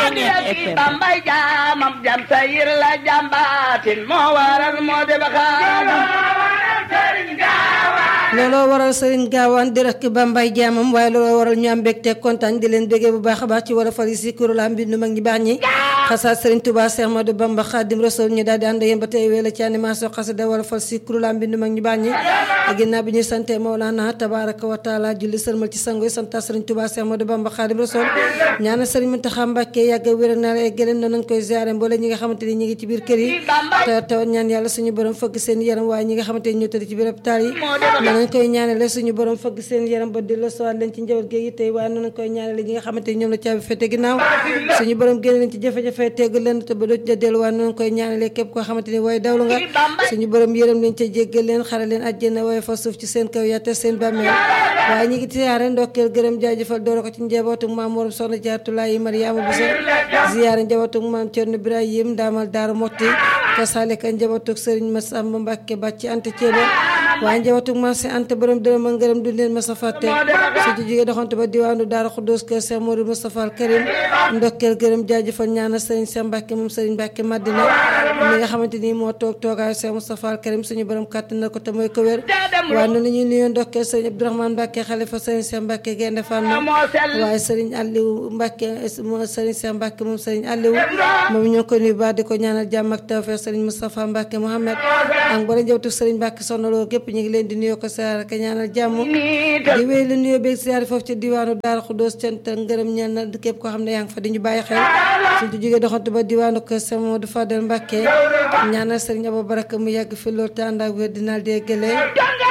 Ceeñeer FM bambay jaamam jam sayir la jambaatin moo waral moo de baxaadam looloo waral Serigne Gaawaan di rek Bambay jaamam waaye looloo waral ñu am mbégte kontaan di leen béggee bu baax a baax ci wala fal yi si kuréel mbindu mag ñi baax ñi xasaat Serigne Touba Cheikh Ahmadou Bamba Khadim Rasoul ñu daal di ànd yéen ba tey wéela ci animation xasida wala fal si kuréel mbindu mag ñi baax ñi ginnaaw bi ñuy sante Mawlana tabaraka wa taala julli sërmal ci sango yi santa Serigne Touba Cheikh Ahmadou Bamba Khadim Rasoul ñaana Serigne Mountakha Mbacké yàgg wér na la gëleen noonu nañ koy ziaré mboole ñi nga xamante ni ñi ngi ci biir kër yi te taw ñaan yàlla suñu borom fëgg seen yaram waaye ñi nga xamante ni ñoo tëdd ci biir hôpital yi noonu lañ koy ñaanale suñu borom fëgg seen yaram ba di la sowaat leen ci njaboot gi tey waaye noonu lañ koy ñaanale ñi nga xamante ni ñoom la caabi fete ginnaaw suñu borom génne leen ci jafe-jafe tegg leen te ba doo ci delluwaat noonu lañ koy ñaanale képp koo xamante ni waaye dawlu nga suñu borom yërëm leen ca jéggal leen xare leen àjjana waaye fa suuf ci seen kaw yaate seen bàmmeel waaye ñi ngi siyaare ndokkeel gërëm jaajëfal doora ko ci njabootu maam morom soxna jaatulaay Mariama Bousso ziyaare njabootu maam Cerno Ibrahim daamal Daara Motti ka salika njabootu Sëriñ Masamba Mbàkke bàcc ante ceebo waaye njabootu maam si ante borom dërëm a ngërëm du leen masa fàtte su ci jógee doxante ba diwaanu Daara Xuddoos kër Cheikh Modou Moustapha Al Karim ndokkeel gërëm jaajëfal ñaanal Sëriñ Cheikh Mbàkke moom Sëriñ Mbàkke Madina mi nga xamante ni moo toog toogaayu Cheikh Moustapha Al Karim suñu borom kàttan na ko te mooy ko wér waaye noonu la ñuy nuyoo ndokkeel Sëriñ Abdourahmane Mbàkke xalifa Sëriñ Cheikh Mbàkke Gaynde Fatma waaye Sëriñ Aliou Mbàkke moo Sëriñ Cheikh Mbàkke moom Sëriñ Aliou moom ñoo ko nuyu baax di ko ñaanal jàmm ak tawfeex Sëriñ Moustapha Mbàkke Mohamed ak boole njabootu Sëriñ Mbàkke Soxna Lo gépp ñu ngi leen di nuyoo ko siyaar ak ñaanal jàmm di wéy la nuyoo beeg siyaar foofu ci diwaanu Daara Xuddoos cant ak ngërëm ñeel na képp koo xam ne yaa ngi fa di ñu bàyyi xel suñ ci jógee doxantu ba diwaanu ko Sëriñ Modou Fadel Mbàkke ñaanal Sëriñ Abou Baraka mu yàgg fi loolu te ànd ak wér dinaal dee gëlee